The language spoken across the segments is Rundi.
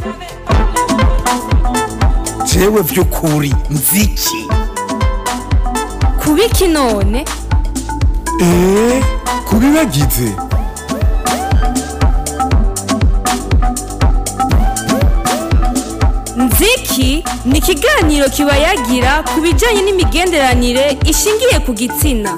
jewe vy'ukuri nziki kubiki none eee kubibagize nziki ni ikiganiro kiba yagira ku bijyanye n'imigenderanire ishingiye ku gitsina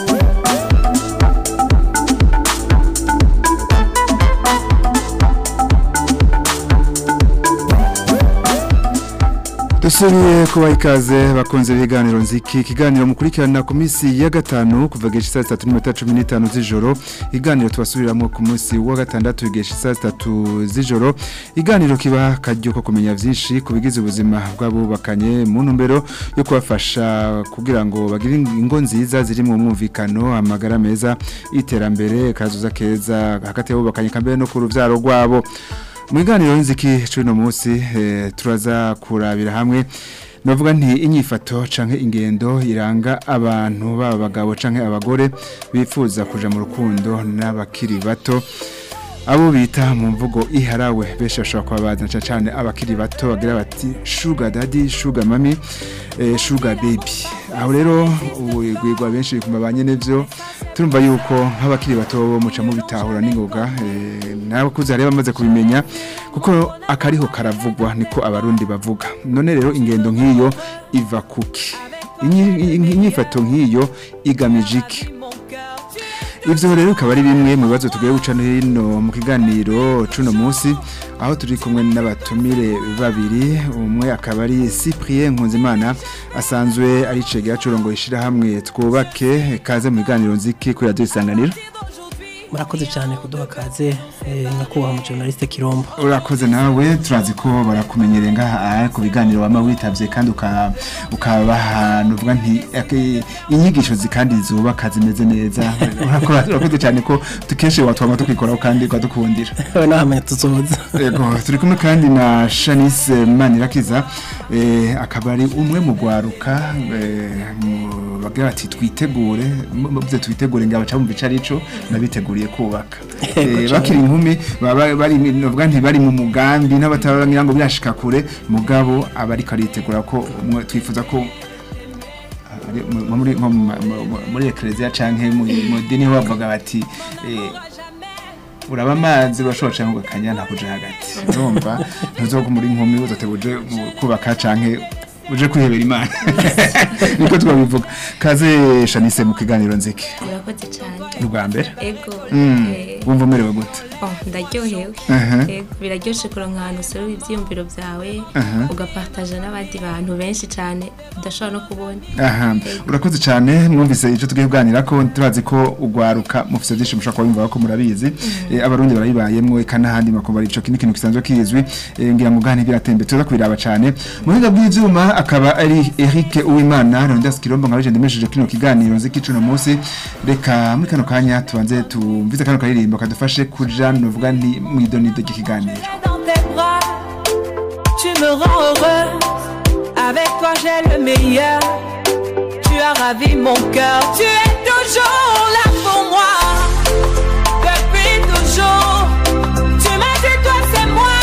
dusubiye kubaha ikaze bakunze ibiganiro nziki ikiganiro mukurikirana ku minsi ya gatanu kuva gesha saa sitatu n'iminota cumi n'itanu z'ijoro iganiro tubasubiriramo ku munsi wa gatandatu gesha saa sitatu z'ijoro iganiro kiba akaryo ko kumenya byinshi ku bigize ubuzima bw'abubakanye mu ntumbero yo kubafasha kugira ngo bagire ingo nziza ziri mu mwumvikano amagara meza iterambere kazuza keza hagati y'abubakanye kambere no ku rubyaro rwabo mu biganiro nziki cy'uno munsi eh, turaza kurabira hamwe navuga nti inyifato canke ingendo iranga abantu baba bagabo canke abagore bifuza kuja mu rukundo n'abakiri bato abo bita mu mvugo iharawe benshi bashobora kuba bazana cyane abakiri bato bagira bati sugar daddy sugar mami eh, sugar baby aho rero ubwigwa benshi kumva banyene byo turumva yuko nk'abakiri bato bo muca mu bitahura n'ingoga eh, n'abakuze hari bamaze kubimenya kuko akariho karavugwa niko abarundi bavuga none rero ingendo nk'iyo iva kuki Inyi- inyifato nk'iyo igamije iki Ivyo rero bikaba ari bimwe mu bibazo tugiye guca no hino mu kiganiro cuno munsi aho turi kumwe n'abatumire babiri umwe akaba ari Cyprien Nkunzimana asanzwe ari cegera curongo ishira hamwe twubake kaze mu kiganiro nziki kuri radio isanganiro murakoze cyane kuduha kaze eh, nyakubahwa mu journaliste Kirombo urakoze nawe turazi ko barakumenyereye ngaha ku biganiro wama witavye kandi uka- ukabaha nuvuga nti ake- inyigisho zikandi zubaka zimeze neza Urakora- urakoze cyane ko tukeshe watwama tukikoraho kandi ukadukundira we nahamenya tuzoza Ego, turi kumwe kandi na Shanice Manirakiza eh, akaba ari umwe mu gwaruka eh, mu- bagira bati twitegure muze twitegure ngo abaca mu bicarico nabiteguriye kubaka Ego Eh, cane. bakiri inkumi baba bari novuga nti bari mu mugambi n'abatabangira ngo birashika kure mugabo abariko aritegura ko umwe twifuza ko ari mu- muri nko mu ma- mu- mu- muri eklezia canke mu mu dini ho bavuga bati eh, uraba amazi urashobora canke ugakanya nta kuja hagati urumva ntuzoga muri nkumi uzotebuje kubaka canke uje kwihebera imana niko twabivuga kaze Shanice mu kiganiro nziki murakoze cyane ubwa mbere ego Mm, eh, wumva umerewe gute oh, ndaryohewe Aha. Ego, biraryoshe kuronka ahantu usorora ivyiyumviro vyawe Aha. ugapartaja n'abandi bantu benshi cyane udashobora no kubona aha urakoze cyane mwumvise icyo tugiye kuganira ko turazi ko ugwaruka mufite byinshi mushobora kuba bimva ko murabizi Eh, abarundi barayibayemwo eka n'ahandi makumva ico kindi kintu kisanzwe kizwi Eh, ngira ngo gane biratembe tuza kubiraba cyane mu buhinga bw'ivyuma akaba ari Eric Uwimana Rondas Kirombo nkaje ndemesheje kino kiganiro nziki cuno munsi reka muri kano kanya tubanze tumvize kano karirimbo kadufashe kuja novuga nti mwidonido ry'ikiganiro dans tes bras, tu me rends heureuse. Avec toi, j'ai le meilleur. Tu as ravi mon cœur. Tu es toujours là pour moi. Depuis toujours, tu m'as dit, toi, c'est moi.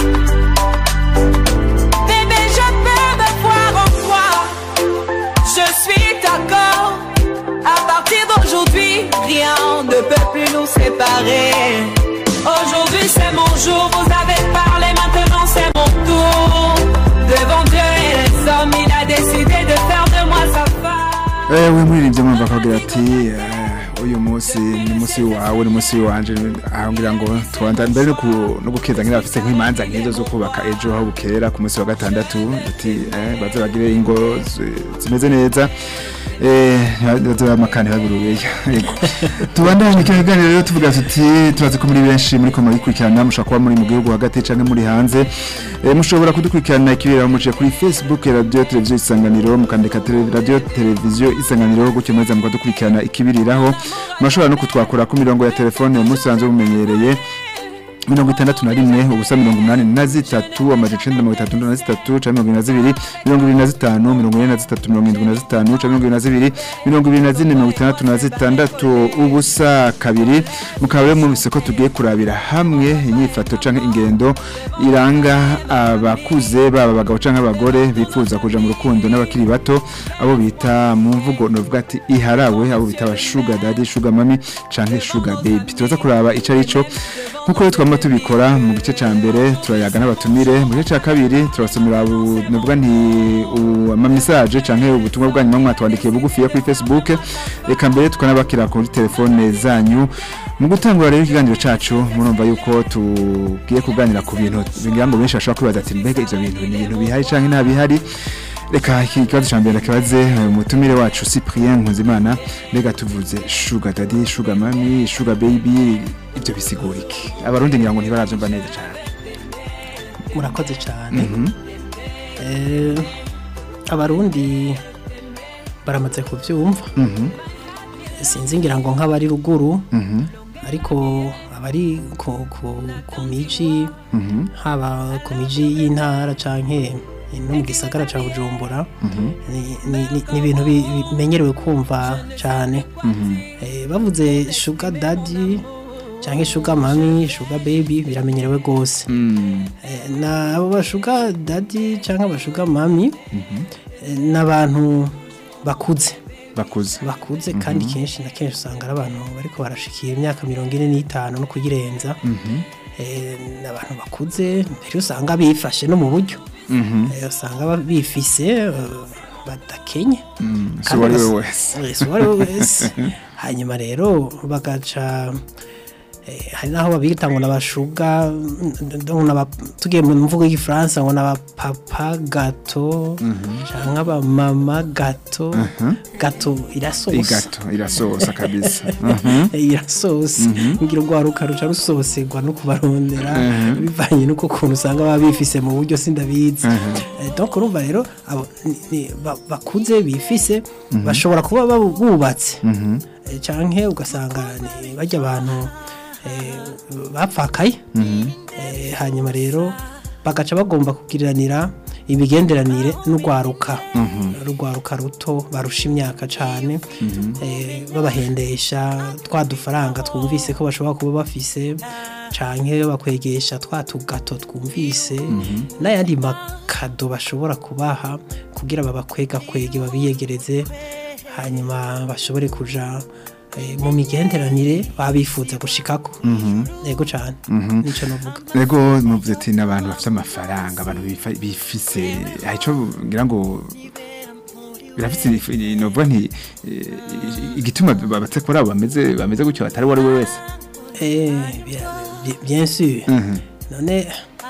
Bébé, je peux me voir en toi. Je suis d'accord. À partir d'aujourd'hui, rien ne peut plus nous séparer. Aujourd'hui c'est mon jour, vous avez parlé, maintenant c'est mon tour. Devant Dieu et les hommes, il a décidé de faire de moi sa femme. Eh we muririmbye mwumva akagira ati eh, uyu munsi ni munsi wawe ni munsi wanje ahangira ngo twanda mbere no ku- no gukeza ngira afise nk'imanza nk'izo zo kubaka ejo aho bukera ku munsi wa gatandatu ati eh, baze bagire ingo zi- zimeze neza eh baze bamakane babirubeya yego tubandanye kino kiganiro rero tuvuga tuti turazi ko muri benshi muri ko murikurikirana mushobora kuba muri mu gihugu hagati canke muri hanze eh, mushobora kudukurikirana ikibera muciye kuri Facebook radio televiziyo isanganiro mukandika tele- radio televiziyo isanganiro gutyo mweza mukadukurikirana ikibiriraho murashobora no kutwakura ku mirongo ya telefone musanzwe mumenyereye mirongo itandatu na rimwe ubusa mirongo umunani na zitatu amajana icenda mirongo itatu na zitatu canke mirongo ibiri na zibiri mirongo ibiri na zitanu mirongo ine na zitatu mirongo indwi na zitanu canke mirongo ibiri na zibiri mirongo ibiri na zine mirongo itandatu na zitandatu ubusa kabiri mukaba rero mwumvise ko tugiye kurabira hamwe inyifato canke ingendo iranga abakuze baba abagabo canke abagore bifuza kuja mu rukundo n'abakiri bato abo bita mu mvugo novuga ati iharawe abo bita aba sugar daddy sugar mami canke sugar baby turaza kuraba ico arico nkuko rero twama tubikora mu gice ca mbere turayaga n'abatumire mu gice ca kabiri turabasomera bu- novuga nti u- ama message canke ubutumwa bwanyu mwa mwatwandikiye bugufiya kuri Facebook reka mbere tukanabakira kuri telefone zanyu mu gutangura rero ikiganiro cacu murumva yuko tugiye kuganira ku bintu bingira ngo benshi bashobora kwibaza ati mbega ivyo bintu ni ibintu bihari canke nta bihari reka iki kibazo ca mbere kibaze umutumire wacu Cyprien Nkunzimana mbega tuvuze sugar daddy sugar mami sugar baby ivyo bisigura iki abarundi ngira ngo ntibaravyumva neza cane murakoze cyane Eh, abarundi baramaze kubyumva Mhm, sinzi ngira ngo nk'abari ruguru mhm, ariko abari ku, ku, ku miji mhm, haba ku miji y'intara canke no mu gisagara ca bujumbura mhm, ni- ni ni- ni ibintu bi- bimenyerewe kumva cyane mhm, Eh, bavuze sugar daddy canke sugar mami sugar baby biramenyerewe gose mm, Eh, na abo bashuga dadi cyangwa abashuga mami eh, ni abantu bakuze bakuze bakuze kandi kenshi na kenshi usanga ari abantu bariko barashikira imyaka mirongo ine n'itanu no kuyirenza Mhm, Eh, ni abantu bakuze mbere usanga bifashe no mu buryo mhm, Eh, usanga ba- bifise eh, badakenye mm, si Kandi uwo ari we bas- wese Eh, si uwo ari we wese hanyuma rero bagaca eh, hari naho babita ngo nabashuga tugiye mu mvugo y'igifaransa ngo nabapapa gato cyangwa abamama gato gato irasosa igato irasosa kabisa Mhm, irasosa ngira urwaruka ruca rusoserwa no kubarondera bivanye n'uko kuntu usanga baba bifise mu buryo sindabizi Eh, donc urumva rero abo ni- ni- ba- bakuze bifise bashobora kuba babu- bubatse mhm, Eh, canke ugasanga ni barya abantu eh, bapfakaye Eh, hanyuma rero bagaca bagomba kugiriranira imigenderanire n'urwaruka urwaruka ruto barusha imyaka cane eh, babahendesha twa dufaranga twumvise ko bashobora kuba bafise canke bakwegesha twa tugato twumvise n'ayandi makado bashobora kubaha kugira babakwega kwege babiyegereze hanyuma bashobore kuja eh, mu migenderanire babifuza gushikako yego cane nico novuga Ego muvuze ati n'abantu bafite amafaranga abantu bifa- bifise hari ico ngira ngo birafise ifu- novuga nti eh, igituma babatse kuri abo bameze bameze gutyo batari uwo ari we wese Eh, bien, bien- bien sûr Mhm. none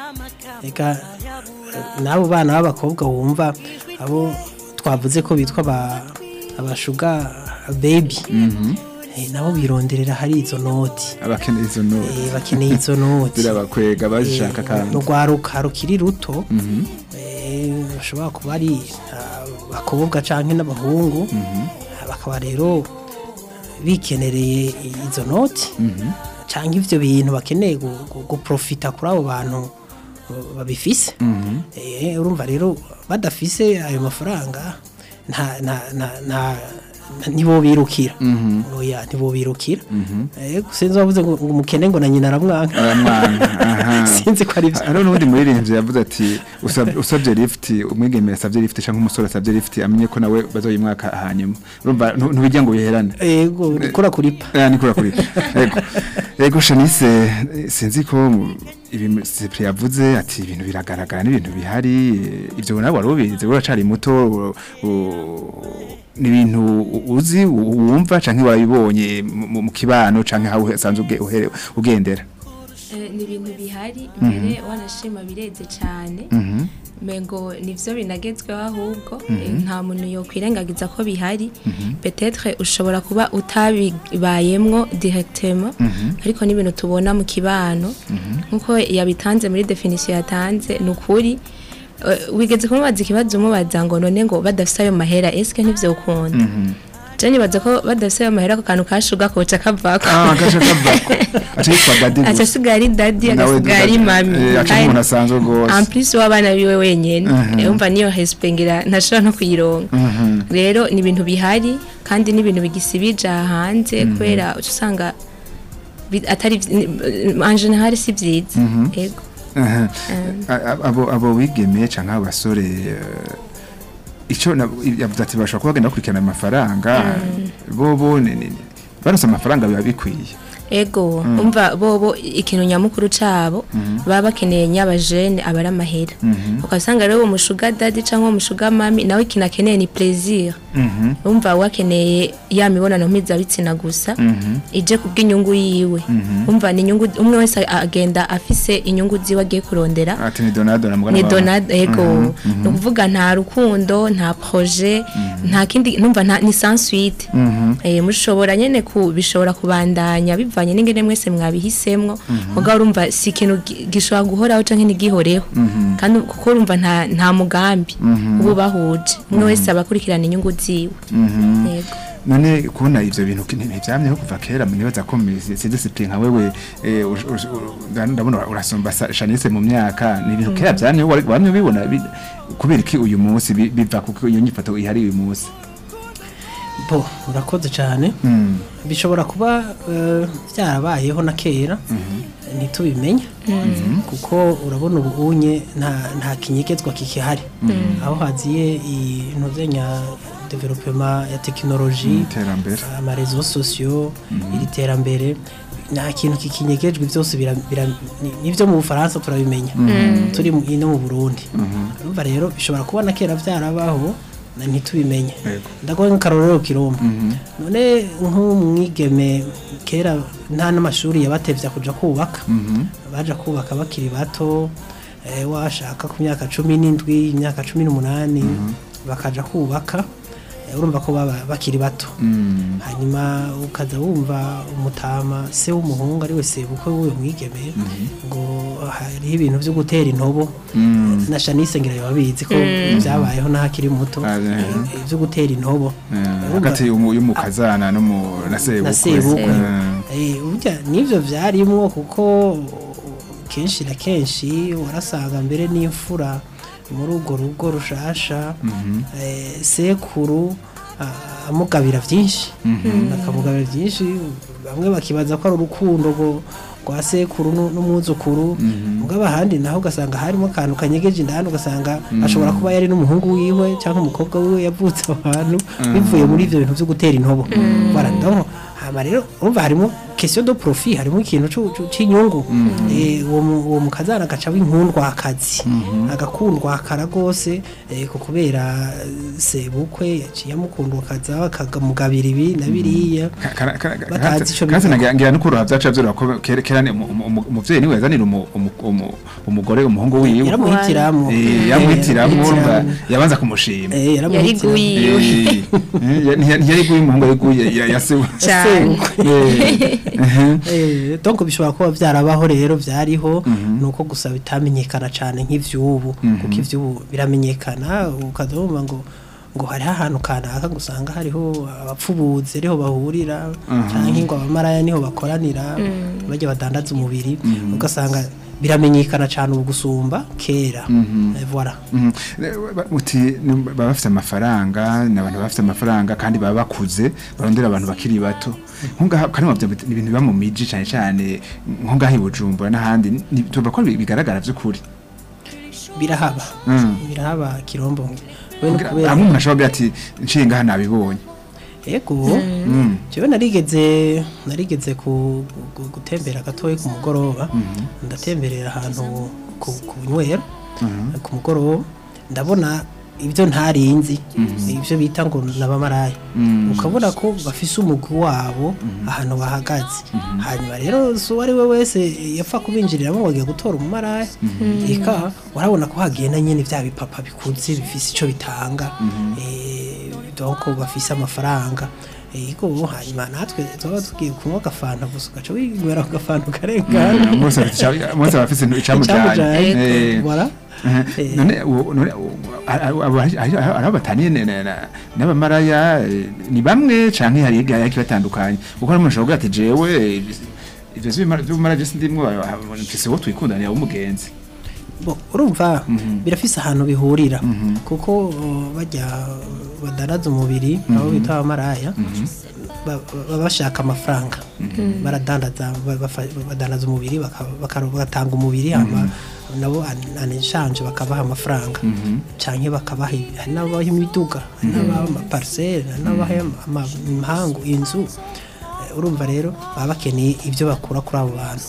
reka eh, n'abo bana b'abakobwa wumva abo twavuze ko bitwa aba- abashuga baby Eh, nabo bironderera hari izo noti abakeneye izo noti Eh, bakeneye izo noti zirabakwega bazishaka kandi urwaruka rukiri ruto eh, bashobora kuba ari ah, abakobwa canke n'abahungu bakaba rero bikenereye izo noti canke ivyo bintu bakeneye gu- gu- guprofita kuri abo bantu babifise Eh, urumva rero badafise ayo mafaranga nta nta nta nta nibo birukira oya nibo birukira eh sinzi wavuze ngo ngo umukene ngo na nyina aramwanka aramwana aha sinzi ko ari byo hariho n'ubundi muririmbyi yavuze ati "Usab- usabye lift umwigeme yasabye lift cyangwa umusore asabye lift amenye ko nawe bazoyimwaka hanyuma urumva ntu- ntubijya ngo biherane yego gukora kuripa Eh, ni kura kuri ego ego Shanice eh, sinzi ko mu- ibi Cyprien yavuze ati ibintu biragaragara n'ibintu bihari eh, ibyo nawe wari ubizi uracari muto u- u- ni ibintu u- uzi u- wumva canke warabibonye mu- mu mu kibano canke aho usanzwe uge- uhere- ugendera Eh, ni ibintu bihari mbere wanashima bireze cyane mengo nivyo binagezweho ahubwo eh, nta muntu yokwirengagiza ko bihari petetre ushobora kuba utabibayemwo directement ariko n'ibintu tubona mu kibano nkuko yabitanze muri definition yatanze ni ukuri Eh, wigeze kumubaza ikibazo umubaza ngo none ngo badafise ayo mahera eske ntivyokunda je nibaza ko badafise ayo mahera ako kantu kashuga koca kavako ah gasha kavako aca yitwa dadi aca gusa asigara ari dadi Nawe agasigara ari dadi. mami Eh, aca Kandi- umuntu asanzwe gose. en plus w'abana biwe wenyene Mhm. Eh, umva niyo respect ngira ntashobora no kuyironka Mhm. rero ni ibintu bihari kandi ni ibintu bigisibije aha hanze kubera uca usanga bi- atari vy- ni- en general si vyiza yego Aha. A- a- abo abo bigeme canke abo basore eh, ico na- yavuze ati bashobora kuba bagenda bakurikirana amafaranga bobo ni- ni- ni- baronse amafaranga biba bikwiye ego umva bobo ikintu nyamukuru cabo baba bakeneye nyabajene aba ari amahera ugasanga rero uwo mushuga dadi cyangwa uwo mushuga mami nawe ikintu akeneye ni plaisir Mhm. umva wakeneye ya mibonano mpuzabitsina gusa ije kubw'inyungu yiwe umva ni inyungu umwe wese agenda afise inyungu ziwe agiye kurondera ati ni donado na mugana ni wawe. donade ego ni ukuvuga nta rukundo nta projet nta kindi numva nta ni sans suite eh mushobora nyene ku bishobora kubandanya bivanye n'ingene mwese mwabihisemwo mugabo urumva si ikintu gi- gishobora guhoraho canke ntigihoreho kandi kuko urumva nta nta mugambi ubu bahuje umwe wese abakurikirana inyungu ziwe yego none kubona ivyo bintu ki- ntivyamyeho kuva kera munibaza ko si discipline nka wewe eh, ush- ush- u- ndabona urasomba Sa- Shanice mu myaka ni ibintu kera vyamyeho wari- wamye ubibona bi- kubera iki uyu munsi bi- biva kuko iyo nyifato ihari uyu munsi bo urakoze cyane Mm. bishobora kuba eh, byarabayeho na kera ntitubimenye kuko urabona ubunye nta nta kinyegezwa kikihari aho haziye intuzenya developema ya tekinoloji iterambere amarezo sosiyo iri terambere nta kintu kikinyegejwe byose bira- bira- ni- nivyo mu bufaransa turabimenya turi mu- no mu burundi urumva rero bishobora kuba na kera byarabaho na ntitubimenye Yego. ndagoye nk'akarorero kiromba none nk'umwigeme kera nta n'amashuri yabatevya kuja kubaka baja kubaka bakiri bato eh, washaka ku myaka cumi n'indwi imyaka cumi n'umunani bakaja kubaka eh, urumva ko baba bakiri bato Mm. hanyuma ukaza wumva umutama se w'umuhungu ari we sebukwe w'uyu mwigeme ngo hariho ibintu byo gutera intobo Mm. na Shanice ngira babizi ko byabayeho n'ahakiri muto Ah, eh. eh, byo gutera intobo Eh, Urumva- hagati y'umu- y'umukazana no mu na sebukwe na sebukwe Eh. Eh, burya n'ibyo byarimwo kuko kenshi na kenshi warasanga mbere n'imfura muri urwo rugo rushasha eh, sekuru ah, amugabira byinshi akamugabira byinshi bamwe bakibaza ko ari urukundo rwo- rwa sekuru nu- n'umwuzukuru mugabo ahandi naho ugasanga harimo akantu kanyegeje indani ugasanga ashobora kuba yari n'umuhungu wiwe cyangwa umukobwa wiwe yavutse abantu bivuye muri ibyo bintu byo gutera intobo baradaho hama rero urumva harimo question de profit harimo ikintu cu- cu- c'inyungu Eh, uwo mu- uwo mukazana agaca w'inkundwakazi agakundwakara rwose eh, ko kubera eh, sebukwe yaciye amukundwakaza akagamugabira ibi na biriya Batazi ico kandi bivuga. ngira no kuroha byaca byoroha ko kera kera ni umu- umu- umuvyeyi niwe yazanira umu- umu- umu- umugore umuhungu wiwe yaramuhitiramo Eh, yamuhitiramo urumva yabanza kumushima Eh, yari yaramuhitiramo guyiwe Eh, eh, ntiya- ntiyari guye umuhungu yari guye ya- ya se cyane Eh, eh, Eh, donc bishobora kuba byarabaho rero byariho nuko gusa bitamenyekana cyane nk'ivyubu kuko ivyubu biramenyekana ukazumva ngo ngo hariho ahantu kanaka ngo usanga hariho abapfubuzi ariho bahurira cyangwa ngo abamaraya niho bakoranira bajya badandaza umubiri ugasanga biramenyekana cyane ubu gusumba kera Eh, voilà Mhm. Eh, ba- muti ni- baba bafite amafaranga ni abantu bafite amafaranga kandi baba bakuze barondera abantu bakiri bato nkungaha kandi muvyo ni ibintu biba mu miji cyane cyane nkungaha i Bujumbura n'ahandi ni- tuvuga ko bi- bigaragara by'ukuri birahaba Mm. birahaba kirombo we no kubera hamwe umuntu ashobora kugira ati nciye ngaha nabibonye yego Mm. jewe narigeze narigeze ku, gu- gutembera gatoya ku mugoroba ndatemberera ahantu ku, ku nywero ku mugoroba ndabona ibyo ntarinzi ibyo bita ngo nabamaraya ukabona ko bafise umugwi wabo ahantu bahagaze hanyuma rero si uwo ari we wese yapfa kubinjiriramo ngo agiye gutora umumaraya eka urabona ko hagenda nyine bya bipapa bikuze bifise icyo bitanga eh, donc bafise amafaranga ego hanyuma natwe tuba tugiye kunywa agafanta gusa ugaca winywera ako gafanta ukarengana Mm, Mose afite ica- Mose aba afite icamujanye Icamujanye, Eh, voilà. Eh, none uwo- none uwo- abo- abo- hari- hari- hari abo bataniye ne- ne- na- n'abamaraya eh, ni bamwe canke hari hari kibatandukanye kuko hari umuntu ashobora kuvuga ati jewe eh, ivyo vy'ibimara- vy'ubumara je sindimwo ah, mfise uwo twikundanira w'umugenzi bo urumva birafise ahantu bihurira kuko uh, bajya badaraza umubiri abo bita abamaraya ba- baba bashaka amafaranga baradandaza ba- bafa- badandaza umubiri baka- baka- bagatanga umubiri hama nabo an- aneshanje bakabaha amafaranga canke bakabaha ibi- hari n'abaha imiduga hari n'abaha amaparisere hari n'abaha ama- impangu inzu Eh, urumva rero baba bakeneye ibyo bakura kuri abo bantu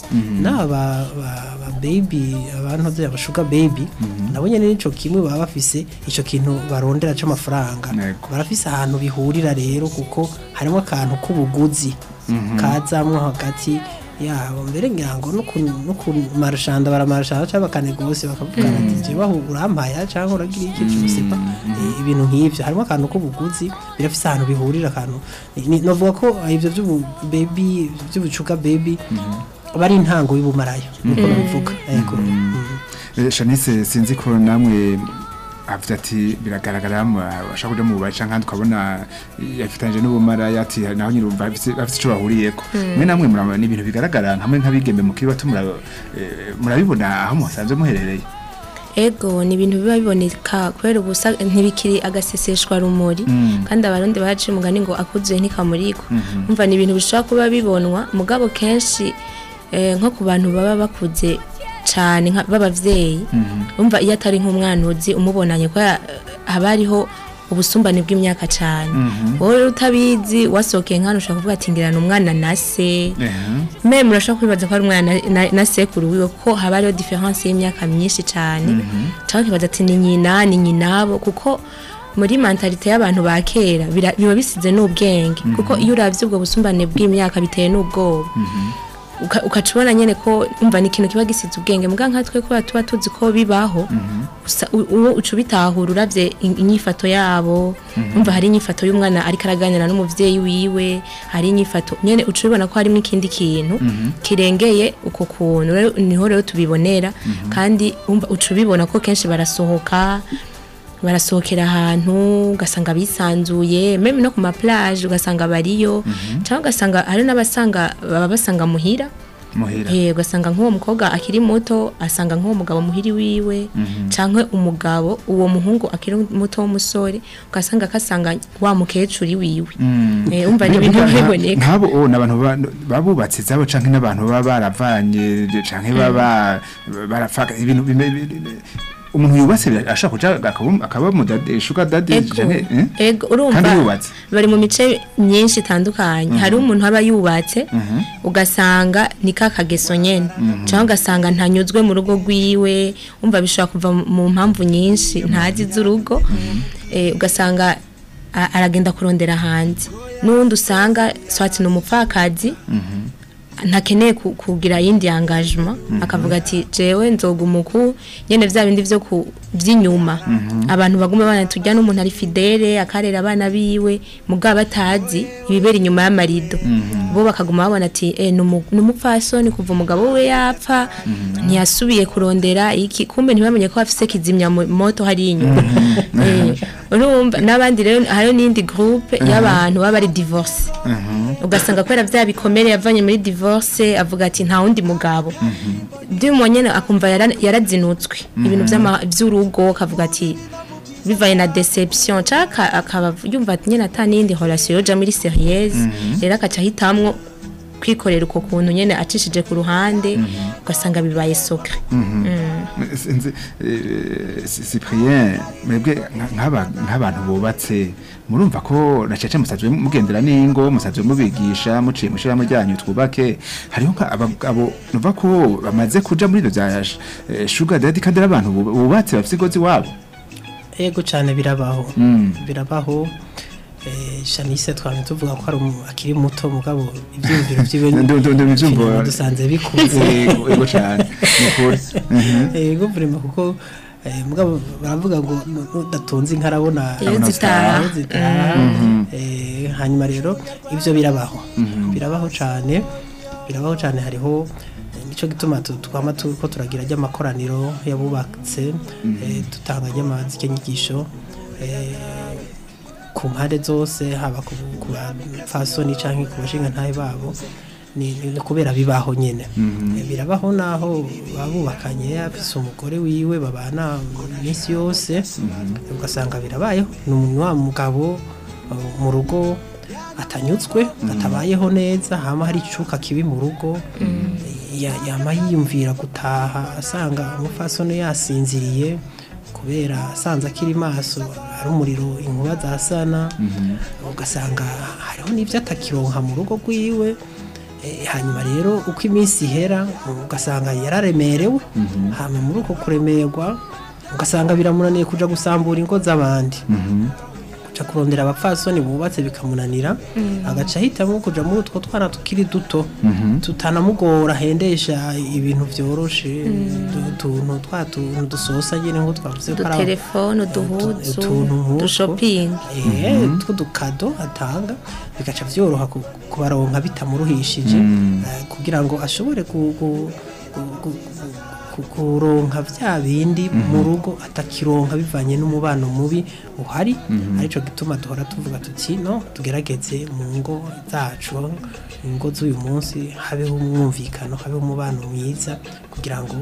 n'aba ba- ba baby abantu bya bashuga baby nabo nyene nico kimwe baba bafise ico kintu barondera c'amafaranga Yego. barafise ahantu bihurira rero kuko harimo akantu k'ubuguzi kazamwo hagati yabo mbere ngira ngo no ku no ku marshanda baramarshanda cyangwa bakanegose bakavugana ati je bahu urampaya cyangwa uragira iki cyose pa Eh, ibintu nk'ivyo harimo akantu k'ubuguzi birafise ahantu bihurira akantu Ni- novuga ko eh, ivyo by'ubu baby by'ubucuka baby bari intango y'ubumaraya nuko babivuga yego Mm. Eh, Shanice sinzi ko namwe avuze ati biragaragara mu- ashaka kuja mu baca nkandi ukabona yafitanije n'ubumara yati naho nyine urumva bafise bafise ico bahuriyeko mwe namwe murabona ni ibintu bigaragara nkamwe nk'abigeme mukiri bato mura- eh, murabibona aho musanzwe muherereye ego ni ibintu biba biboneka kubera ubusa ntibikiri agaseseshwa rumuri kandi abarundi baciye umugani ngo akuzuye ntikamurikwa umva ni ibintu bishobora kuba bibonwa mugabo kenshi eh, nko ku bantu baba bakuze cyane nka- b'abavyeyi umva iyo atari nk'umwana uzi umubonanye ko ya- haba hariho ubusumbane bw'imyaka cyane wowe rero utabizi wasohokeye nk'ahantu ushobora kuvuga ati ngirana umwana na se meme murashobora kwibaza ko ari umwana na, na, na sekuru wiwe ko haba hariho diferanse y'imyaka myinshi cyane cyangwa ukibaza ati ni nyina ni nyinabo kuko muri mentalite y'abantu ba kera bira- biba bisize n'ubwenge kuko iyo uravye ubwo busumbane bw'imyaka biteye n'ubwoba uka- ukaca ubona nyene ko umva ni ikintu kiba gisize ubwenge muga nkatwe kubera tuba tuzi ko bibaho usa- u- uwo uca ubitahura uravye in- inyifato yabo umva hari inyifato y'umwana ariko araganira n'umuvyeyi wiwe hari inyifato nyene uca ubibona ko harimo ikindi kintu kirengeye uko kuntu rero niho rero tubibonera kandi umva uca ubibona ko kenshi barasohoka barasohokera ahantu ugasanga bisanzuye meme no ku maplage ugasanga bariyo cyangwa ugasanga hari n'abasanga baba basanga muhira muhira Eh, ugasanga nk'uwo mukobwa akiri muto asanga nk'uwo mugabo muhiri wiwe cyangwa umugabo uwo muhungu akiri muto w'umusore ugasanga akasanga wa mukecuru wiwe Eh, umva ni ibintu biboneka nk'abo oh, ni abantu ba- babubatse zabo canke n'abantu baba baravanye canke baba barafaka ibintu bime- bi- umuntu yubatse ashaka kuja akaba akaba mu dade shuga dade Ego, canke eh? ego urumva Kandi yubatse. bari mu mice myinshi itandukanye hari umuntu aba yubatse ugasanga ni ka kageso nyene cyangwa ugasanga ntanyuzwe mu rugo rwiwe umva bishobora kuva mu mpamvu nyinshi ntazi z'urugo Eh, ugasanga a- aragenda kurondera hanze n'uwundi usanga swati ni umupfakazi ntakeneye ku- kugira yindi engagement akavuga ati jewe nzoguma uku nyene vya bindi vyo ku vy'inyuma abantu baguma bana tujya n'umuntu ari fidele akarera abana biwe mugabo batazi ibibera inyuma y'amarido bo bakaguma babona ati eh numu- numupfasoni kuva umugabo we yapfa ntiyasubiye kurondera iki kumbe ntibamenye ko afise kizimya mo- moto hari inyuma Eh, urumva n'abandi rero hariho n'indi groupe y'abantu baba ari divorce ugasanga kubera bya bikomere yavanye muri divorce avuga ati nta wundi mugabo by'umuntu nyene akumva yara- yarazinutswe ibintu vy'ama- vy'urugo akavuga ati bivaye na deception cyangwa akaba yumva ati nyene ata n'iyindi relation yoja muri sérieuse rero akaca ahitamwo kwikorera uko kuntu nyene acishije ku ruhande ugasanga bibaye socre sinzi eh, Si- Cyprien mwebwe nka- nk'aba- nk'abantu bubatse murumva ko nacece musazwe mugendera n'ingo musazwe mubigisha muciye mushiramo ryanyu twubake hariho nka aba- abo nuva ko bamaze kuja muri ivyo vya eh, sugar daddy kandi ari abantu bu- bubatse bafise igozi wabo ego cyane birabaho birabaho eh, Shanice twamye tuvuga ko ari umu- akiri muto mugabo ibyiyumviro byiwe Ndu- ndu- ndu- ivyumvo- dusanze bikunze Ego ego cane nukuri ego vrema kuko eh, mugabo baravuga ngo nu- nudatunze inka arabona Iyo arabona zitaha. aho zitaha Eh, hanyuma rero ivyo birabaho birabaho cane birabaho cane hariho Eh, nico gituma tu- twama turiko turagira ry'amakoraniro yabubatse eh, dutanga ry'amazike nyigisho eh, ku mpande zose haba ku ku bapfasoni canke ku bashinga ntahe babo ni ni kubera bibaho nyene Eh, birabaho naho babubakanye afise umugore wiwe babana iminsi yose ugasanga birabayeho ni umuntu wa mugabo eh, mu rugo atanyutswe atabayeho neza hama hari icuka kibi mu rugo ya- yama yiyumvira gutaha asanga umupfasoni yasinziriye kubera asanze akiri maso ari umuriro inkuba zasana ugasanga hariho n'ibyo atakironka mu rugo rwiwe Eh, hanyuma rero uko iminsi ihera ugasanga yararemerewe hama muri uko kuremerwa ugasanga biramunaniye kuja gusambura ingo z'abandi kuja kurondera abapfasoni bubatse bikamunanira agaca ahitamwo kuja muri utwo twana tukiri duto tutanamugora ahendesha ibintu vyoroshe du- utuntu twa tuntu dusosa nyene nko twavuze ko ari aba- udutelefone utu- uduhuzu utuntu nk'utwo. udushopingi Eh, tw'udukado atanga bigaca vyoroha ku- kubaronka bitamuruhishije eh, kugira ngo ashobore ku- ku- ku- ku- ku- kuronka vya bindi mu rugo atakironka bivanye n'umubano mubi uhari arico gituma duhora tuvuga tuti no tugerageze mu ngo zacu ingo z'uyu munsi habeho umwumvikano habeho umubano mwiza kugira ngo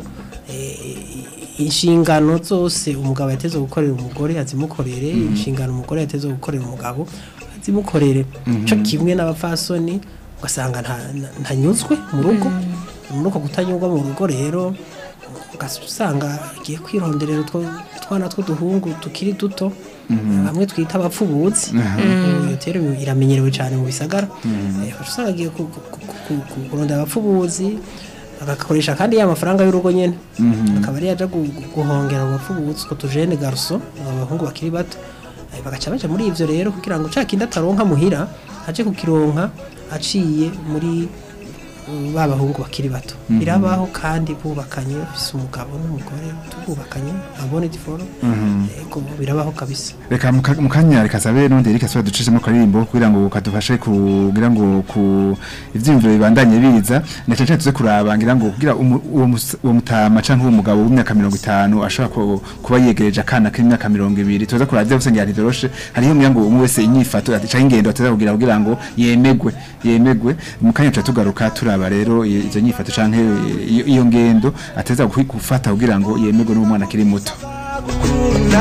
eh, inshingano zose umugabo yateze gukorera umugore azimukorere inshingano umugore yateze gukorera umugabo azimukorere cyo kimwe n'abapfasoni ugasanga nta- nta- ntanyuzwe mu rugo muri uko kutanyurwa mu rugo rero ugaca usanga agiye kwironderera utwo twana tw'uduhungu tukiri duto bamwe twita abapfubuzi iyo rero iramenyerewe cyane mu bisagara Eh, ugaca usanga agiye ku- ku- ku- ku- ku- kurondera abapfubuzi agakoresha kandi ya mafaranga y'urugo nyene akaba ari yaja gu- gu- guhongera mu bapfubuzi utwo tujene garuso abahungu bakiri bato Eh, bagaca baja muri ivyo rero kugira ngo ca kindi ataronka muhira aje kukironka aciye muri uh, ba bahungu bakiri bato birabaho kandi bubakanye bafise umugabo n'umugore tububakanye abone diforo ego birabaho kabisa reka mu ka- mu kanya reka sabe nonde reka soba ducishemo karirimbo kugira ngo kadufashe kugira ngo ku ivyimviro bibandanye biza na cyane cyane tuze kuraba ngira ngo kugira umu- uwo mus- uwo mutama canke uwo mugabo w'imyaka 50 ashobora ku- kuba yegereje akana k'imyaka 200 tuza kuraba ivyo gusenga ntiroroshe hariho ngira ngo umwe wese inyifato canke ingendo ateza kugira kugira ngo yemegwe yemegwe mu kanya tuca tugaruka turaba rero i- izo nyifato canke iyo iyo ngendo ateza gufata kugira ngo yemegwe n'umwana akiri muto gukunda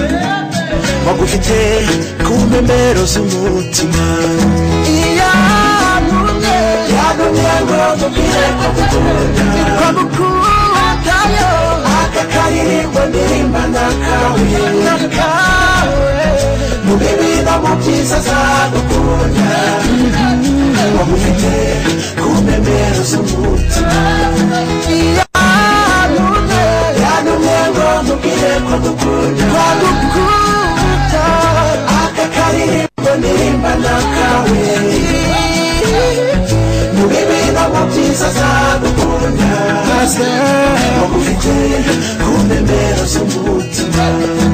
wagufite ku mpembero z'umutima iyo yantumye yantumye ngo mubwire ko gukunda ko gukunda yo aka karirimbo ndirimba nakawe nakawe mu bibi no mu byiza azagukunda wagufite ku mpembero z'umutima iyo yantumye yantumye ngo mubwire ko gukunda ko gukunda aka karirimbo ndirimba nakawe mu bibi no mu byiza azagukunda maze wagufite ku mpembero z'umutima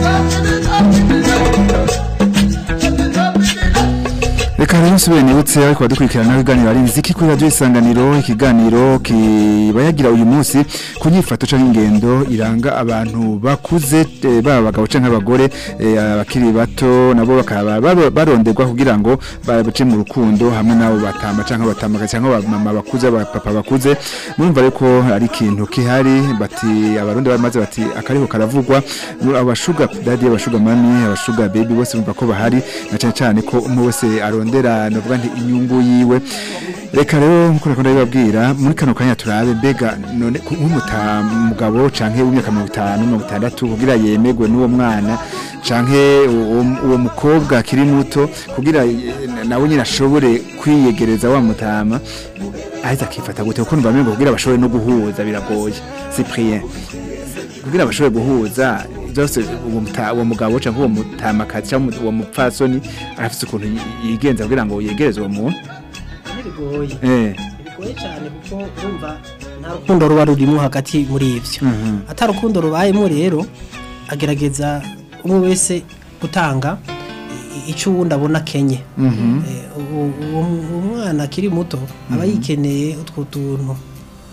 Reka rero nsubire nibutse ariko badukurikirana ibiganiro ari nziki kuri radio isanganiro ikiganiro kibayagira uyu munsi ku nyifato canke ingendo iranga abantu bakuze eh, baba abagabo canke abagore eh, abakiri bato nabo bakaba baro- baronderwa kugira ngo bace mu rukundo hamwe nabo batamba canke batamba canke abamama bakuze abapapa bakuze murumva rero ko ari ikintu kihari bati abarundi bamaze bati akariho karavugwa mu- abashuga daddy abashuga mami abashuga baby bose bumva ko bahari na cyane cyane ko umwe wese arondera novuga nti inyungu yiwe reka rero nkuko nakunda bibabwira muri kano kanya turabe mbega none ku- nk'umugabo canke w'imyaka mirongo itanu mirongo itandatu kugira yemegwe n'uwo mwana canke uwo uwo mukobwa akiri muto kugira eh, nawe nyine ashobore kwiyegereza wa mutama ahita akifata gute kuko numva ngo kugira bashobore no guhuza biragoye Cyprien kugira bashobore guhuza byose uwo muta- uwo mugabo cyangwa uwo mutamakazi cyangwa uwo mupfasoni afite ukuntu yi- yigenza kugira ngo yegereze uwo muntu ntibigoye eh bigoye cyane kuko urumva nta rukundo ruba rurimo hagati muri ibyo atari urukundo rubayemo rero agerageza umwe wese gutanga i- icyo uwundi abona kenye Eh, uwo- uwo uwo mwana akiri muto aba yikeneye utwo tuntu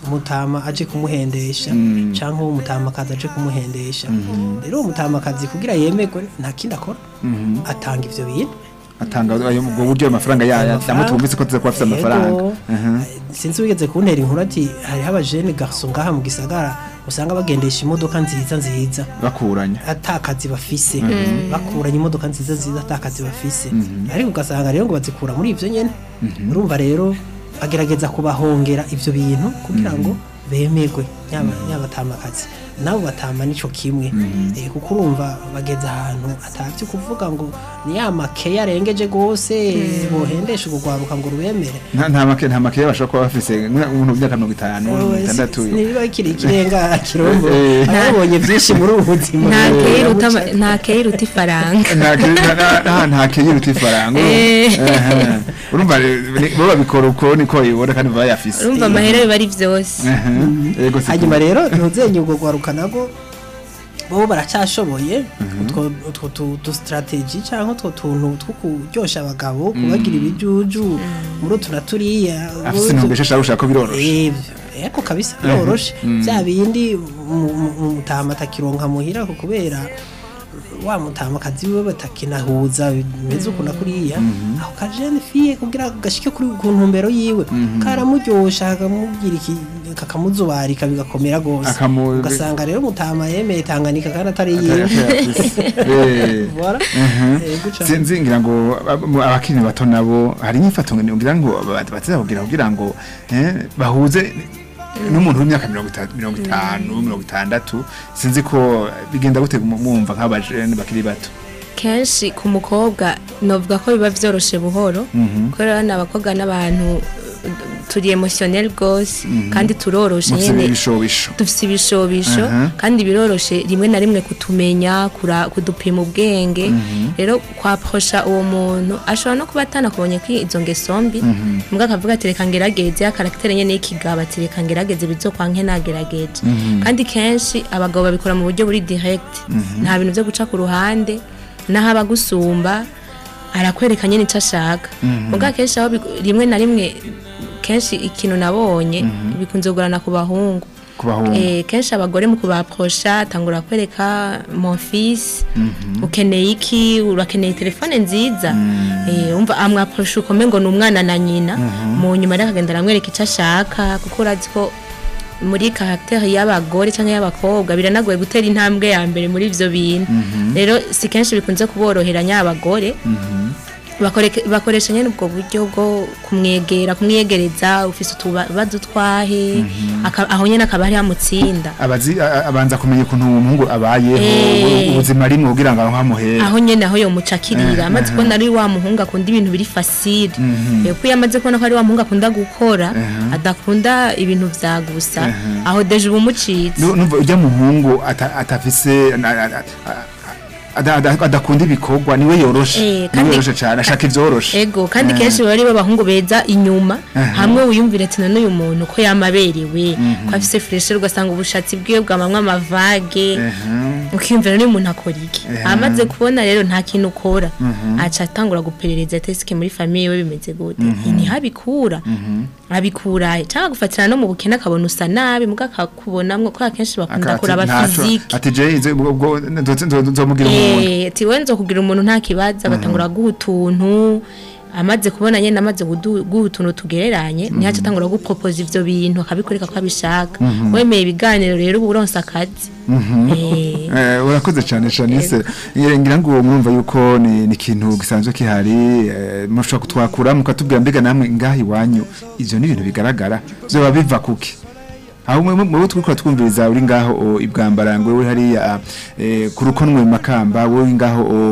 umutama aje kumuhendesha cyangwa uwo mutamakazi aje kumuhendesha rero uwo mutamakazi kugira yemerwe nta kindi akora atanga ivyo bintu atanga ayo ubwo buryo amafaranga ya yamutumvise ko tuza kuba afite amafaranga Yego. Mhm. sinzi wigeze kuntera inkuru ati hariho abajene garso ngaha mu gisagara usanga bagendesha imodoka nziza nziza bakuranya atakazi bafise bakuranye imodoka nziza nziza atakazi bafise ariko ugasanga rero ngo bazikura muri ivyo nyene urumva rero bagerageza kubahongera ivyo bintu kugira ngo bemerwe yaba yabatamakazi nabo batama nico kimwe eh, kuko urumva bageze ahantu atavye kuvuga ngo ni ya makeya arengeje gose bohendesha urugwaruka ngo rubemere nta nta make nta make bashobora kuba bafise umuntu w'imyaka mirongo itanu mirongo itandatu niba kiri ikirenga kirombo Eh. ababonye byinshi muri ubu buzima nta Eh, keyi iruta ama- nta keyi iruta ifaranga nta ke- nta- nta- nta- nta keyi uruta ifaranga Eh. Ehe. urumva rero, ni- bo babikora uko niko bibona kandi baba bayafise urumva amahera biba ari vyose Ehe. yego si hanyuma rero ntuzenye ubwo gwaruka nago bo baracyashoboye utwo utwo tu- tu strategy cyangwa utwo tuntu two kuryosha abagabo kubagira ibijuju muri utu na turiya afise intumbero ishaka gushaka ko biroroshe Eh, eko kabisa biroroshe bya bindi mu- mu- mu mutama atakironka muhira ko kubera wa mutama kazi we batakinahuza bimeze uku na kuriya aho kajene fiye kugira gashike kuri ku ntumbero yiwe karamuryosha kakamubwira iki kakamuzubarika bigakomera gose Akamu- ugasanga rero mutama yemeye tanganika kandi atari Atari- yiwe atari afise. Eh. Voilà. Mhm. Yego cane. sinzi ngira ngo ab- mu- abakiri bato nabo hari inyifato ngira ngo bateza kugira kugira ngo eh, bahuze n'umuntu w'imyaka mirongo ita- mirongo itanu mirongo itandatu sinzi ko bigenda gute mu- mwumva nk'abajene bakiri bato kenshi ku mukobwa novuga ko biba vyoroshe buhoro kubera ni abakobwa n'abantu uh, turi emotionnel rwose kandi turoroshe mufite nyene ibishobisho dufise ibishobisho Aha. kandi biroroshe rimwe na rimwe kutumenya kura- kudupima ubwenge rero kwaposha uwo muntu ashobora no kuba atanakubonye ko izo ngeso mbi mbwa akavuga ati reka ngerageze ya karagitere nyene y'ikigabo ati reka ngerageze bizokwanke nagerageje kandi kenshi abagabo babikora mu buryo buri direct nta bintu vyo guca ku ruhande naho abagusumba arakwereka nyene ico ashaka mbwa kenshi aho bigo- rimwe na rimwe kenshi ikintu nabonye bikunze kugorana ku bahungu ku bahungu Eh, kenshi abagore mu kubaprosha tangura kwereka mon fils ukeneye iki urakeneye telefone nziza eh umva amwaprosha ukome ngo ni umwana na nyina mu nyuma rero akagenda aramwereka icyo ashaka kuko urazi ko muri karagitere y'abagore cyangwa y'abakobwa biranagoye gutera intambwe ya mbere muri ivyo bintu rero si kenshi bikunze kuboroheranya abagore bakoreke- bakoresha nyene ubwo buryo bwo kumwegera kumwiyegereza ufise utubazo twahe aka- aho nyene akaba ari amutsinda abazi a- a- abanza kumenya ukuntu uwo muhungu abayeho Eh. ubuzima rimwe kugira ngo amuhere aho nyene aho yomucakirira Eh, amaze eh. kubona ari wa muhungu akunda ibintu biri fasile kuko iyo amaze kubona ko ari wa muhungu akunda gukora adakunda ibintu vya gusa aho deje uba umucitse Nu- numva ujya muhungu ata- atafise na- a- a- ada- ada- adakunda ibikorwa niwe yoroshe Eh, niwe kandi- yoroshe cyane ashaka ivyoroshe ego kandi Eh. kenshi baba ari bo bahungu beza inyuma hamwe wiyumvira ati none uyu muntu ko yamaberewe ko afise fureshe ugasanga ubushatsi bwiwe bwamamwe amavage ukiyumvira n'uyu muntu akora iki amaze kubona rero nta kintu ukora aca atangura guperereza tesike muri famiye we bimeze gute ntihabikura abikura cyangwa gufatira no mu bukene akabona usa nabi muga akakubonamwo ko akenshi bakunda Akati, kuraba ntaco. fizike ati je izo- ubwo- ubwo nzo- nzo- nzomugira umuntu Eh, ati we nzokugira umuntu nta kibazo agatangura guha utuntu amaze kubona nyene amaze gudu- guha utuntu tugereranye nihaca atangura gupropoza ivyo bintu akabikwereka ko abishaka wemeye ibiganiro rero uba uronse akazi Eh, Eh, urakoze cyane Shanice Eh, ngira ngo mwumva yuko ni ni ikintu gisanzwe kihari eh, mushobora kutwakura mukatubwira mbega namwe ngaha iwanyu ivyo ni ibintu bigaragara vyoba biva kuki aho mwe mwe twikora twumviriza uri ngaho o, ibwambarangwe uri hariya eh, ku rukonwe mu makamba wowe ngaho o,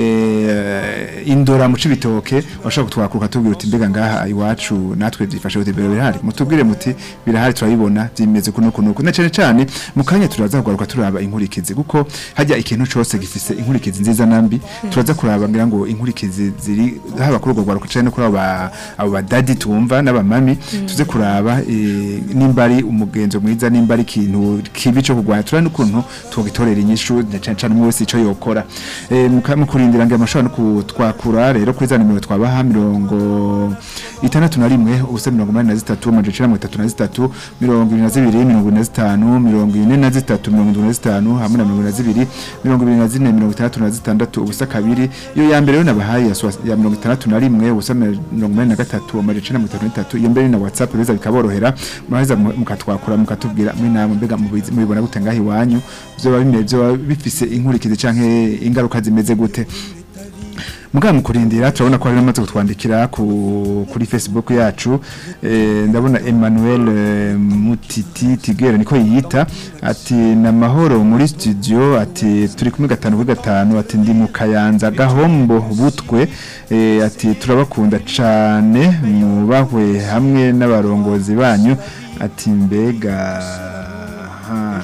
eh, indora mu cibitoke washaka kutwakuruka tubwira uti mbega ngaha iwacu natwe byifashe gute bero birahari mutubwire muti birahari turabibona byimeze kuno kuno kuno cyane cyane mu kanya turaza kugaruka turaba inkurikizi kuko hajya ikintu cyose gifise inkurikizi nziza nambi turaza kuraba ngira ngo inkurikizi ziri haba kuri urwo rwaruka cyane no kuri abo ba- abo badadi tumva n'abamami tuze kuraba eh, nimba ari umugenzi umugenzo mwiza nimba ari ikintu kibi cyo kurwanya turane n'ukuntu tugitorera inyishu na cyane cyane umwe wese icyo yokora eh muka- mu kurindira ngo amashobora no kutwakura rero kuri za nimero twabaha mirongo itandatu na rimwe ubusa mirongo umunani na zitatu amajana icenda na mirongo itatu na zitatu mirongo ibiri na zibiri mirongo ine na zitanu mirongo ine na zitatu mirongo indwi na zitanu hamwe na mirongo ine na zibiri mirongo ibiri na zine mirongo itandatu na zitandatu ubusa kabiri iyo ya mbere yo nabahaye ya swa- ya mirongo itandatu na rimwe ubusa mirongo umunani na gatatu amajana icenda na mirongo itatu na zitatu iyo mbere ni na whatsapp biza bikaborohera muraheza mu- mukatwakura mukatubwira muri namwe mbega mubizi- mubibona gute ngaho iwanyu vyoba bimeze vyoba bifise inkurikizi canke ingaruka zimeze gute Muga mu kurindira turabona ko hari n'amaze kutwandikira ku kuri Facebook yacu eh, ndabona Emmanuel eh, Mutiti Tigere niko yiyita ati na mahoro muri studio ati turi kumwe gatanu kuri gatanu ati ndi mu Kayanza gahombo butwe eh, ati turabakunda cane mubahwe hamwe n'abarongozi banyu ati mbega ha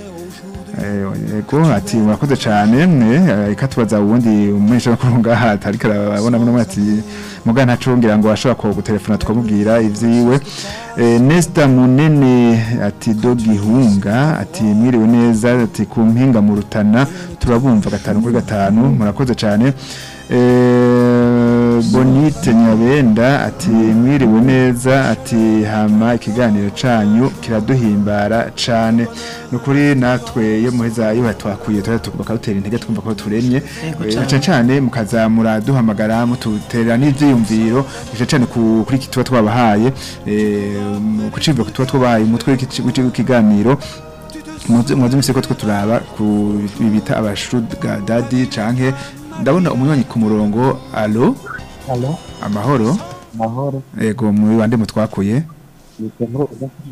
Ego ati murakoze cyane mwe ikatubaza ubundi umwisha no kurunga hata ariko arabona muno ati muga ntacungira ngo ashobora ko gutelefona twamubwira ivyiwe eh, Nesta Munene ati dogi hunga ati mwiriwe neza ati ku mpinga mu rutana turabumva gatanu kuri gatanu murakoze cyane eh, Bonite Nyabenda ati mwiriwe neza ati hama ikiganiro canyu kiraduhimbara cane nukuri natwe iyo muheza iyo batwakuye tuba bakadutera intege twumva ko turemye Yego Eh, cane. cane cane mukazamura duhamagara mututera n'ivyiyumviro cyane cane ku- kuri iki tuba twabahaye eh, mu- ku cimviro tuba twabahaye umutwe w'iki- w'iki- w'ikiganiro muzi muzi ko twe turaba ku bita abashuga dadi canke ndabona umunywanyi ku murongo alo Halo, amahoro mahoro. ego muri bande mutwakuye Nikemuro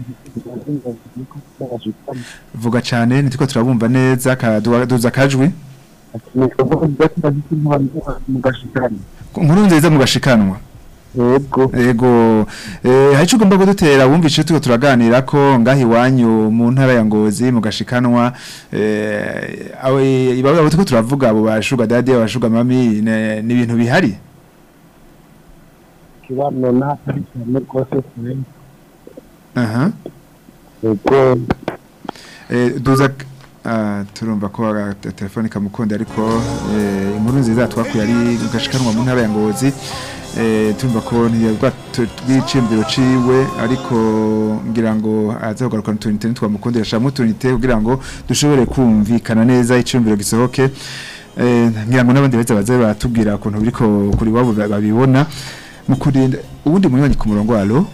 vuga cane nitiko turabumva neza kaduza kajwi mugashikana. nkuru nziza mugashikanwa Yego. ego eh hari ugomba kudutera wumvise tuko turaganira ko ngahi wanyu mu ntara ya Ngozi mugashikanwa eh awe ibabo tuko turavuga abo bashuga dadi abashuga mami ne- ni ibintu bihari Kibano na hari cyane rwose cyane. aha Yego. eh duza ah turumva ko aga- telefone kamukunda ariko eh inkuru nziza twakuye ari mugashikanwa mu ntara ya Ngozi eh turumva ko ntiyabwa twicimbiro ciwe ariko ngira ngo azagarukana tunite twamukundira shamu tunite kugira ngo dushobore kumvikana neza icimbiro gisohoke eh ngira ngo n'abandi beza baze batubwira ukuntu biriko kuri wabo babibona mu kurinda ubundi munywanyi ku murongo alo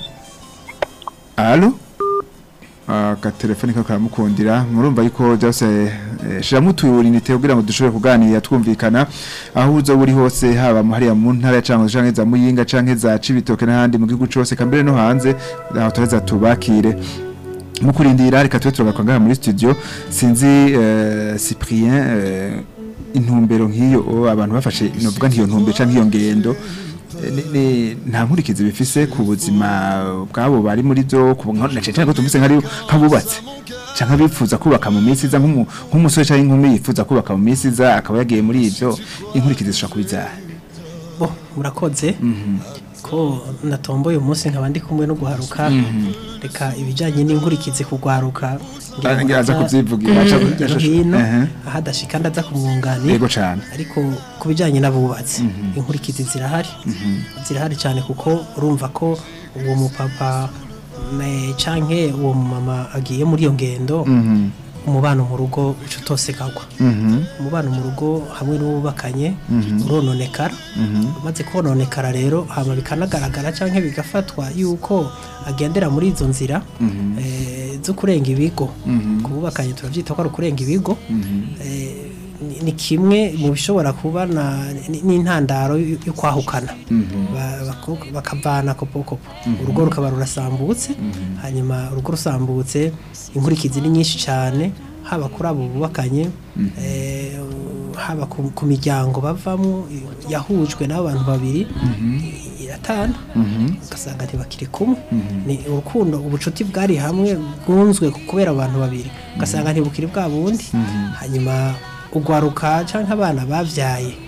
alo agatelefoni kako karamukundira murumva yuko byose eh, shiramo uturinite kugira ngo dushobore kuganira twumvikana aho uzo buri hose haba mu hariya mu ntara ya canke canke za muyinga canke za cibitoke n'ahandi mu gihugu cose kambere no hanze aho tureza tubakire mu kurindira reka tube turagaruka ngaha muri studio sinzi eh, Cyprien eh, intumbero nk'iyo o, abantu bafashe novuga nk'iyo ntumbero canke iyo ngendo eh, ni- ni- nta nkurikizi bifise ku buzima bwabo bari muri byo ku na cyane ko tumvise nk'ari nk'abubatse canke bifuza kubaka mu minsi iza nk'umu- nk'umusore canke inkumi yifuza kubaka mu minsi iza akaba yagiye muri ivyo inkurikizi zishobora kubizaha bo murakoze ko natomboye umunsi nkaba ndi kumwe no guharuka reka ibijyanye n'inkurikizi kugwaruka ngira ngo ngira aza ndaza kuvyivugira, aca- hirya no aca- hino ehe. aho adashika ndaza kumwunganira yego cane ariko ku bijyanye n'abubatsi inkurikizi zirahari zirahari cyane kuko urumva ko uwo mupapa me- canke uwo mumama agiye muri iyo ngendo umubano mu rugo uca utosekagwa umubano mu rugo hamwe n'uwubakanye urononekara umaze kononekara rero hama bikanagaragara cyangwa bigafatwa yuko agendera muri izo nzira eh, zo kurenga ibigo kububakanye turabyita ko ari ukurenga ibigo Eh, ni- ni kimwe mu bishobora kuba na- ni- n'intandaro yo yo kwahukana Ba- bako- bakavana kopokopo urugo rukaba rurasambutse hanyuma urugo rusambutse inkurikizi ni nyinshi cyane haba kuri abo bubakanye eh, haba ku ku miryango bavamo yahujwe n'abantu babiri iratana ugasanga ntibakiri kumwe ni urukundo ubucuti bwari hamwe bwunzwe kubera abantu babiri ugasanga ntibukiri bwa bundi hanyuma ugwaruka cyangwa abana babyaye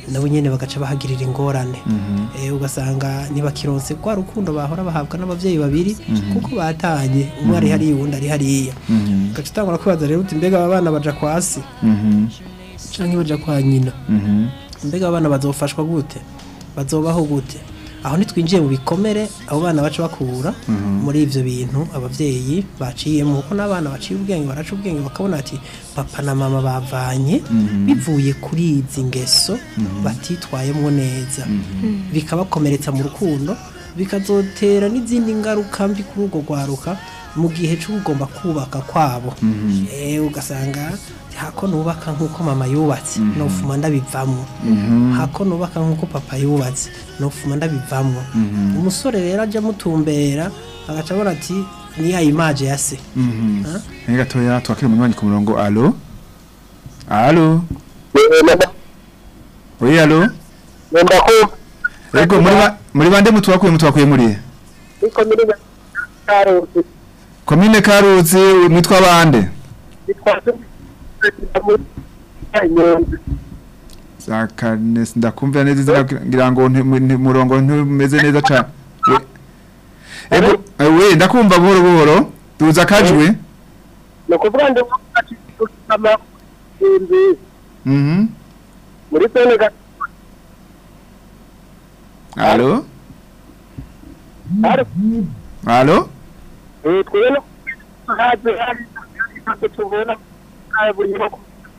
nabo nyene bagaca bahagirira ingorane Eh, ugasanga ntibakironse rwa rukundo bahora bahabwa n'abavyeyi babiri kuko batanye umwe ari hariya uwundi ari hariya ugaca utangura kwibaza rero uti mbega aba bana baja kwasi canke baja kwa nyina mbega abana bazofashwa gute bazobaho gute aho ntitwinjiye mu bikomere abo bana baca bakura muri ivyo bintu abavyeyi baciyemo kuko n'abana baciye ubwenge baraca ubwenge bakabona ati papa na mama bavanye bivuye kuri izi ngeso batitwayemo neza bikabakomeretsa mu rukundo bikazotera n'izindi ngaruka mbi kuri urwo rwaruka mu gihe cy'ugomba kubaka kwabo Eh, ugasanga hako nubaka nk'uko mama yubatse nofuma ndabivamo hako nubaka nk'uko papa yubatse nofuma ndabivamo umusore rero ajya amutumbera agaca abona ati ni ya imaje ya se Ah? Ni gatoya twakira umunywanyi ku murongo alo alo oui alo Nenda ko ego muri ba- muri bande mutwakuye mutwakuye muri iko muri Karusi komine karuzi mwitwa bande bitwaje Nyonzi zakane ndakumvira neza izina ngira ngo nti- nti- murongo ntumeze neza cyane We- ego eh, we ndakumva buhoro buhoro tuza kajwe no kuvuga ngo ati kama inzi mhm muri sene ga alo ari alo eh twene haje hari icyo tubona kaya buri mako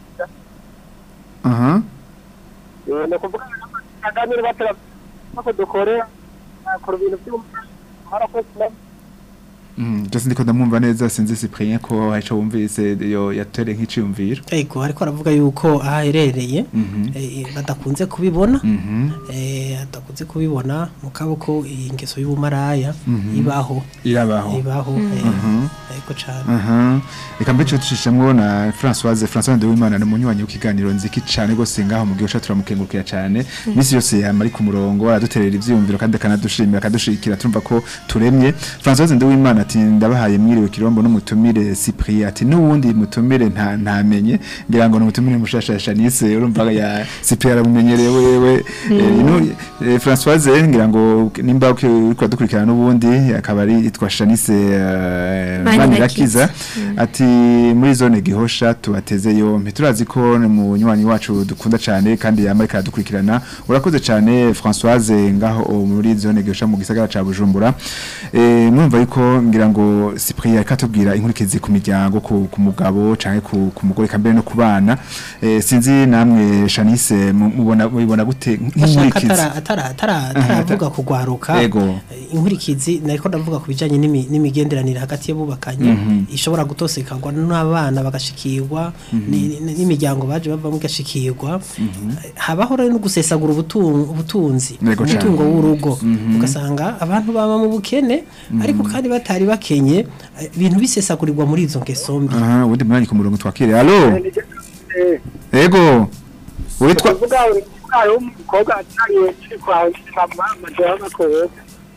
aha eh no kuvuga ngo aganira batara ko dukorera akora ibintu by'umwana harakoze Mm, Just ndiko ndamwumva neza sinzi Cyprien ko haco wumvise yo yatere nk'iciyumviro. ego ariko aravuga yuko aho aherereye Mhm. eh, badakunze kubibona Mhm. eh, adakunze kubibona mu kaboko iyi ngeso y'ubumaraya ibaho Irabaho. ibaho eh, Mhm. ego cane Aha. Reka mbe cyo tushishemwo na Françoise Françoise Ndewimana ni munywanyi w'ikiganiro nziki cyane gose ngaho mu gihe cyacu turamukengurukira cyane. Misi yose yamari ku murongo araduterera ivyiyumviro kandi akanadushimira akadushikira turumva ko turemye. Françoise Ndewimana ati ndabahaye mwiriwe kirombo n'umutumire Cyprien ati n'uwundi mutumire nta ntamenye ngira ngo n'umutumire mushashasha nise urumva ya Cyprien aramumenyereye wewe Eh, ino eh, Françoise ngira ngo nimba uki- uriko dukurikirana n'ubundi akaba ari itwa Shanice eh, Manirakiza. Manirakiza ati muri zone gihosha tubateze yompi turazi ko ni munywanyi wacu dukunda cyane kandi yamari karadukurikirana urakoze cyane Françoise ngaho o muri zone gihosha mu gisagara ca Bujumbura eh mwumva yuko ngira ngo Cyprien yakatubwira inkurikizi ku miryango ku, ku mugabo canke ku, ku mugore kambere no ku bana eh sinzi namwe Shanice mu- mubona mubona gute ashaka nk'inkurikizi atara atara atara ataravuga kugwaruka Ego. eh, inkurikizi nariko ndavuga ku bijanye n'imi- n'imigenderanire hagati y'abubakanye ishobora gutosekagwa n'abana bagashikirwa ni- ni- n'imiryango baje bavamo igashikirwa habaho rero no gusesagura ubutunzi ubutunzi Ego cane. umutungo w'urugo ugasanga abantu baba mu bukene ariko kandi batari bakenye eh, ibintu bisesagurirwa muri izo ngeso mbi aha ubundi mwanya ku murongo twakire allo eh ego witwa kuvuga umwana w'umukobwa atariye kiri kwa mama majoro makoro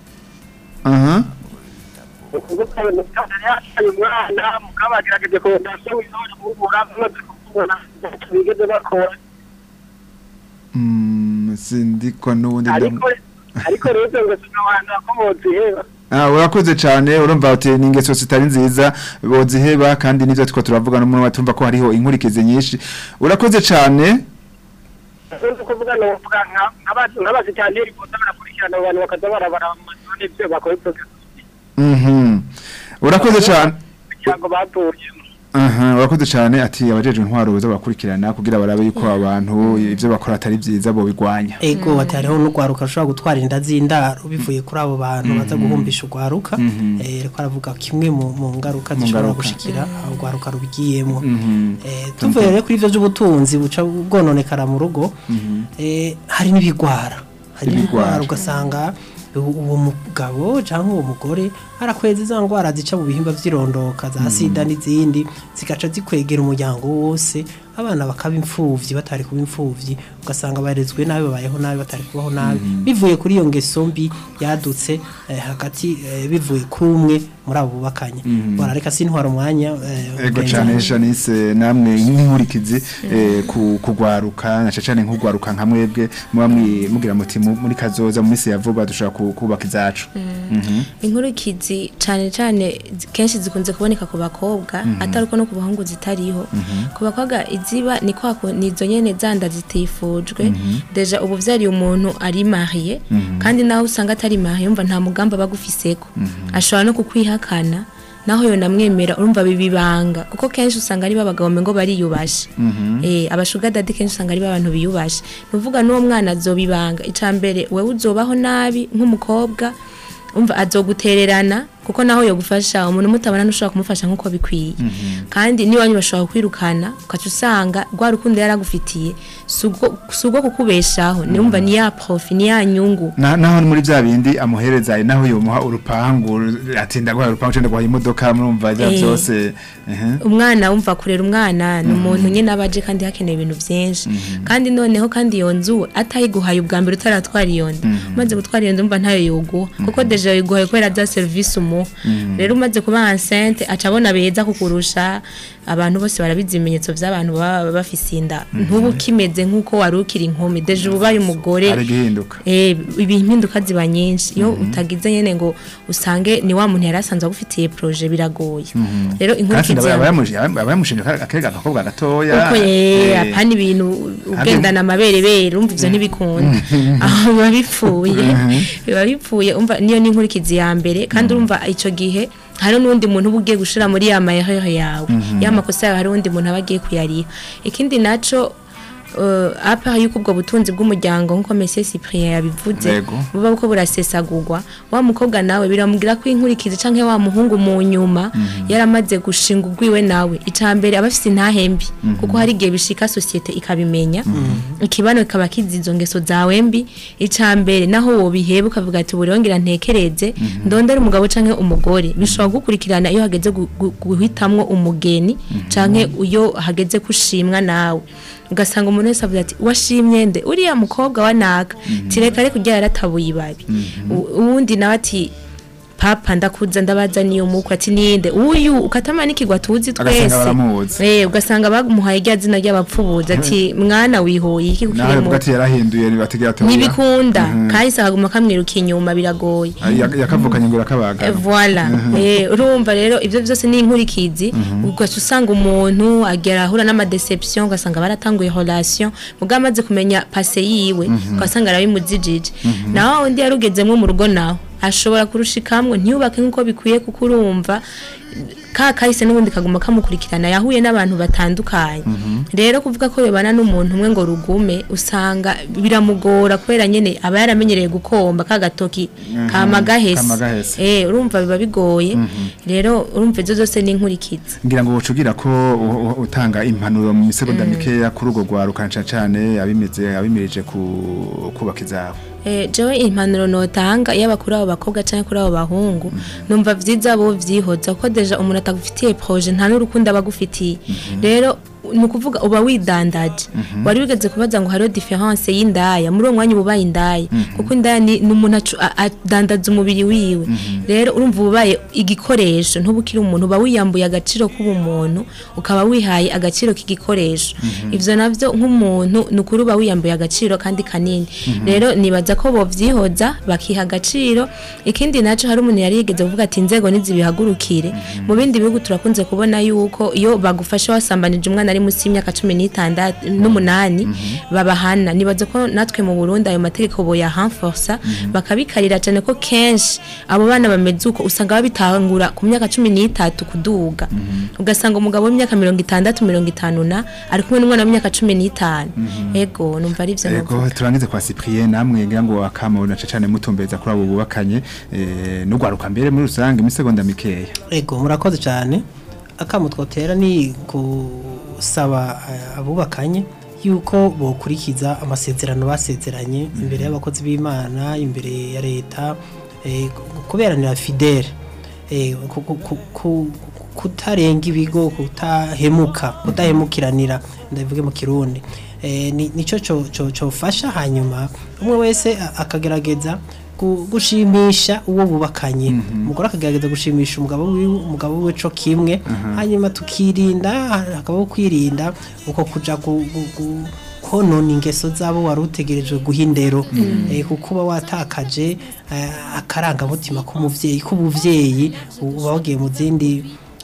aha kuvuga ngo mutana yashaye umwana mukabagerageje ko ndase wizora mubura maze kubona bigeze bakora Mm, sindikwa n'ubundi ariko ariko rero ngo sinabana ko moziheba Ah, urakoze cyane urumva uti ni ingeso zitari nziza boziheba kandi nivyo twiko turavuga no muri tumva ko hariho inkurikizi nyinshi urakoze cyane Nzi kuvuga no kuvuga nk'abazi nk'abazi cyane ariko barakurikirana abantu bakaza barabara amazone ibyo bakora ibyo mhm urakoze cyane cyangwa batuyemo aha urakoze cyane ati abajeje intwaro baza bakurikirana kugira barabe yuko abantu ivyo bakora atari byiza bo bigwanya ego ati hariho n'urwaruka rushobora gutwara inda z'indaro bivuye kuri abo bantu baza guhumbisha urwaruka eh ariko aravuga kimwe mu mu ngaruka zishobora ngaruka. gushikira aho urwaruka rubigiyemo eh tuvuye rero kuri ivyo by'ubutunzi buca bwononekara mu rugo eh hari n'ibigwara hari Ibigwara. n'ibigwara ugasanga u- uwo mugabo cyangwa uwo mugore arakweza za ndwara zica mu bihimba vy'irondoka za sida n'izindi zigaca zikwegera umuryango wose abana bakaba imfuvyi batari kuba imfuvyi ugasanga barezwe nabi babayeho nabi batari kubaho nabi bivuye kuri iyo ngeso mbi yadutse eh, hagati eh, bivuye kuri umwe muri abo bubakanye bora reka sintwara umwanya eh, Ego mugenzi cyane wanje. Janice namwe nk'inkurikizi eh, ku kugwaruka na cyane nk'ugwaruka nka mwebwe muba mwi- mugira muti mu- muri kazoza mu minsi ya vuba dushobora ku- kubaka izacu Mhm. inkurikizi cyane cyane zi- kenshi zikunze kuboneka ku bakobwa atari uko no ku bahungu zitariho ku bakobwa iziba ni kwa ku- ni izo nyene zanda zitifujwe deja ubu vyariye umuntu ari mariye kandi nawe usanga atari mariye yumva nta mugambi aba agufiseko ashobora no kukwihakana naho yo namwemera urumva bibibanga kuko kenshi usanga ari babagabo ngo bariyubashe eh abashuga dadi kenshi usanga ari abantu biyubashe nuvuga n'uwo mwana azobibanga icambere wewe uzobaho nabi nk'umukobwa umva azogutererana kuko naho yo gufasha umuntu mutabana ntushobora kumufasha nk'uko bikwiye kandi niwanyu bashobora kwirukana ukaca usanga rwa rukundo yaragufitiye si ubwo kukubeshaho niwumva ni ya profi ni ya nyungu Na- naho ni muri bya bindi amuhereza naho yomuha urupangu atinda guha urupangu cyenda guha imodoka murumva bya Eh. byose ehe. umwana wumva kurera umwana ni umuntu nyine aba aje kandi hakenewe ibintu byinshi kandi noneho kandi iyo nzu atayiguhaye ubwa mbere utaratwara iyo nda umaze gutwara iyo nda umva ntayo yoguha kuko deje yiguhaye kubera bya serivisi umuha rero umaze kuba enceinte aca abona beza kukurusha abantu bose barabizi ibimenyetso by'abantu baba bafise inda ntubu ukimeze nk'uko wari ukiri inkumi deje uba ubaye umugore ari gihinduka Eh, impinduka ziba nyinshi iyo utagize nyene ngo usange ni wa muntu yari asanzwe agufitiye proje biragoye rero kandi inkurikizi aba ya- yamushije aba yamushije akega agakobwa gatoya uko ye eh, apana ibintu ugendana amaberebere urumva ivyo ntibikunda aho biba bipfuye biba bipfuye umva niyo ni inkurikizi ya mbere kandi urumva ico gihe hari n'undi muntu uba ugiye gushira muri ya mahehe yawe ya makosa yawe hari undi muntu aba agiye kuyariha ikindi naco uh, apa yuko ubwo butunzi bw'umuryango nk'uko Monsieur Cyprien yabivuze Yego. buba buko burasesagurwa wa mukobwa nawe biramugira ko inkurikizi canke wa muhungu mu nyuma yaramaze gushinga ugwiwe nawe icambere aba afise intahembi kuko hari igihe bishika societe ikabimenya ikibano kikaba kizi izo ngeso zawe mbi icambere naho wobiheba ukavuga ati burongera ntekereze ndondera umugabo canke umugore bishobora gukurikirana iyo hageze gu- gu- guhitamwo umugeni canke iyo hageze kushimwa nawe ugasanga umuntu wese avuga ati washimye nde uriya mukobwa wa naka tireka reka ujya yaratabuye ibabi U- uwundi nawe ati papa ndakuza ndabaza niyo mukwe ati ninde uyu ukatamanikirwa tuzi Agasanga twese baramuzi. eh ugasanga bamuhaye rya zina ry'abapfubuzi ati mwana wihoye iki nawe kukiri avuga mu ati yarahinduye nibategera atoya ntibikunda kandi saguma kamwiruka inyuma biragoye yakavukanye ngo irakabaga Eh, Voilà. Eh, urumva rero ibyo byose ni inkurikizi ugaca usanga umuntu agera ahura n'amadeception ugasanga baratanguye relation mugabo amaze kumenya pase yiwe ugasanga arabimuzijije naho undi yarugezemo mu rugo nawe ashobora kurushikamwe ntiyubake nk'uko bikwiye kuko urumva ka kahise n'ubundi kaguma kamukurikirana yahuye n'abantu batandukanye rero kuvuga ko yobana n'umuntu umwe ngo rugume usanga biramugora kubera nyene aba yaramenyereye gukomba ka gatoki kama gahese Kama gahese. eh urumva biba bigoye rero urumva izo zose ni inkurikizi ngira ngo ucugira ko u- u- utanga impanuro mu misegonda mikeya kuri urwo rwaruka cyane cyane abimeze abimirije ku kubaka izabo Eh, jewe impanuro notanga yaba kuri abo bakobwa canke kuri abo bahungu numva vyiza bo vyihoza kuko deja umuntu atagufitiye projet nta n'urukundo aba agufitiye rero ni ukuvuga uba widandaje wari wigeze kubaza ngo hariho diference y'indaya muri uwo mwanya uba ubaye indaya kuko indaya ni ni umuntu acu- a- adandaza umubiri wiwe rero urumva uba ubaye igikoresho ntuba ukiri umuntu uba wiyambuye agaciro k'ubumuntu ukaba wihaye agaciro k'igikoresho ivyo navyo nk'umuntu ni ukuri uba wiyambuye agaciro kandi kanini rero nibaza ko bovyihoza bakiha agaciro ikindi naco hari umuntu yari yigeze kuvuga ati inzego nizibihagurukire mu bindi bihugu turakunze kubona yuko iyo bagufashe wasambanije umwana ari munsi y'imyaka cumi n'itandatu n'umunani babahana nibaza ko natwe mu Burundi ayo mategeko boya renforsa bakabikarira cyane ko kenshi abo bana bameze uko usanga babitangura ku myaka cumi n'itatu kuduga ugasanga umugabo w'imyaka mirongo itandatu mirongo itanu na ari kumwe n'umwana w'imyaka cumi n'itanu ego numva ari ivyo Ego navuga. turangize kwa Cyprien namwe ngira ngo akamona cyane mutumbeza kuri abo bubakanye eh n'ugwaruka mbere muri rusange imisegonda mikeya ego murakoze cyane akamu twotera ni gusaba eh, abubakanye yuko bokurikiza amasezerano basezeranye imbere y'abakozi b'imana imbere ya leta eh, ku- kuberanira fidele eh, ku- ku- ku- ku- kutarenga ibigo kutahemuka kudahemukiranira ndabivuge mu kirundi eh, ni- nico co- co- cofasha hanyuma umwe wese a- akagerageza gu- gushimisha uwo bubakanye umugore akagerageza gushimisha umugabo wiwe umugabo we co kimwe hanyuma tukirinda hakabaho kwirinda uko kuja gu- gu- gu- konona ingeso zabo wari utegerejwe guha indero Eh, kuko uba watakaje eh, akarangamutima k'umuvyeyi k'ubuvyeyi uba wagiye mu zindi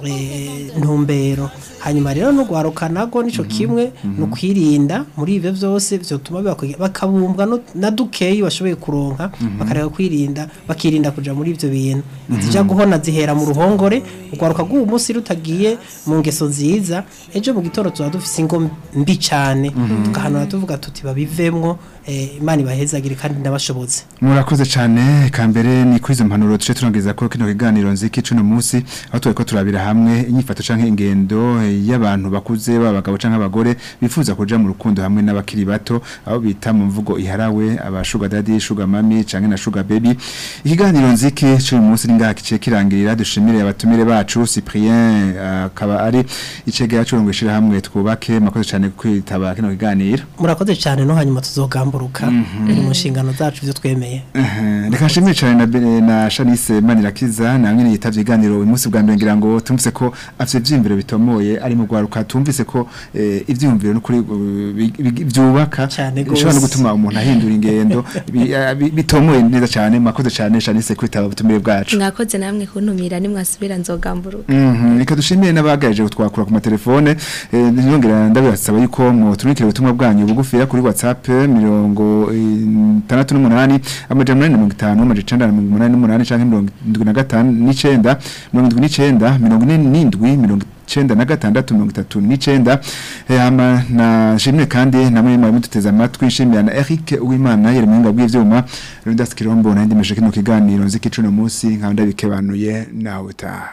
eh, ntumbero hanyuma rero no gwaruka nago nico kimwe no kwirinda muri ivyo vyose vyotuma bibakwiye- bakabumbwa no- na dukeyi bashoboye kuronka bakareka kwirinda bakirinda kuja muri ivyo bintu zija guhona zihera mu ruhongore ugwaruka rw'uwo munsi rutagiye mu ngeso nziza ejo mu gitondo tuba dufise ingo mbi cane tugahanura tuvuga tuti babivemwo eh, imana ibahezagire kandi ndabashobotse murakoze cyane kambere ni kuri izo mpanuro tuje turangiriza ko kino kiganiro nziki cuno munsi aho turi ko turabira hamwe inyifato canke ingendo eh, y'abantu bakuze b'abagabo canke abagore bifuza kuja mu rukundo hamwe n'abakiri bato aho bita mu mvugo iharawe aba sugar daddy sugar mami canke na sugar baby ikiganiro nziki cuno munsi ni ngaha kice kirangirira dushimire abatumire bacu Cyprien akaba ari icegera curungishira hamwe twubake makoze cyane kwitaba kino kiganiro murakoze cyane no hanyuma tuzogamburuka ni mu nshingano zacu ivyo twemeye Eh, reka nshimire cyane na, Bene- na Shanice Manirakiza na mwene yitavye iganiro uyu munsi bwa mbere ngira ngo tumvise ko afite ivyiyumviro bitomoye ari mu gwaruka tumvise ko eh, ivyiyumviro n'ukuri uh, bi- bi- byubaka Cane bishobora no gose. gutuma umuntu ahindura ingendo bi- eh, bi- bitomoye neza cyane makoze cyane Shanice kwitaba ubutumire bwacu mwakoze namwe kuntumira nimwasubira nzogamburuka Mhm, reka dushimire n'abagaje twakura ku matelefone eh, nyongera ndabasaba yuko mu tunikire ubutumwa bwanyu bugufiya kuri WhatsApp mirongo itandatu n'umunani amajana umunani na mirongo itanu amajana icenda na mirongo umunani n'umunani canke mirongo indwi na gatanu n'icenda mirongo indwi n'icenda mirongo ine n'indwi mirongo icenda na gatandatu mirongo itatu n'icenda Eh, hama na shimire kandi namwe mwari muduteze amatwi nshimira na Eric Uwimana yari muhinga bw'ivyuma Rudas Kirombo na ndimeje kino kiganiro nziki cuno munsi nkaba ndabikebanuye nawe utaha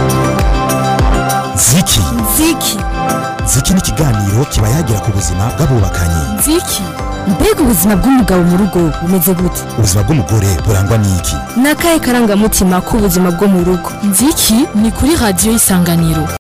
ziki Ziki. ziki ni ikiganiro kiba yagira ku buzima bw'abubakanye Ziki. Mbega ubuzima bw'umugabo mu rugo bumeze gute? ubuzima bw'umugore burangwa n'iki Ni akahe karangamutima k'ubuzima bwo mu rugo? Ziki ni kuri radiyo isanganiro.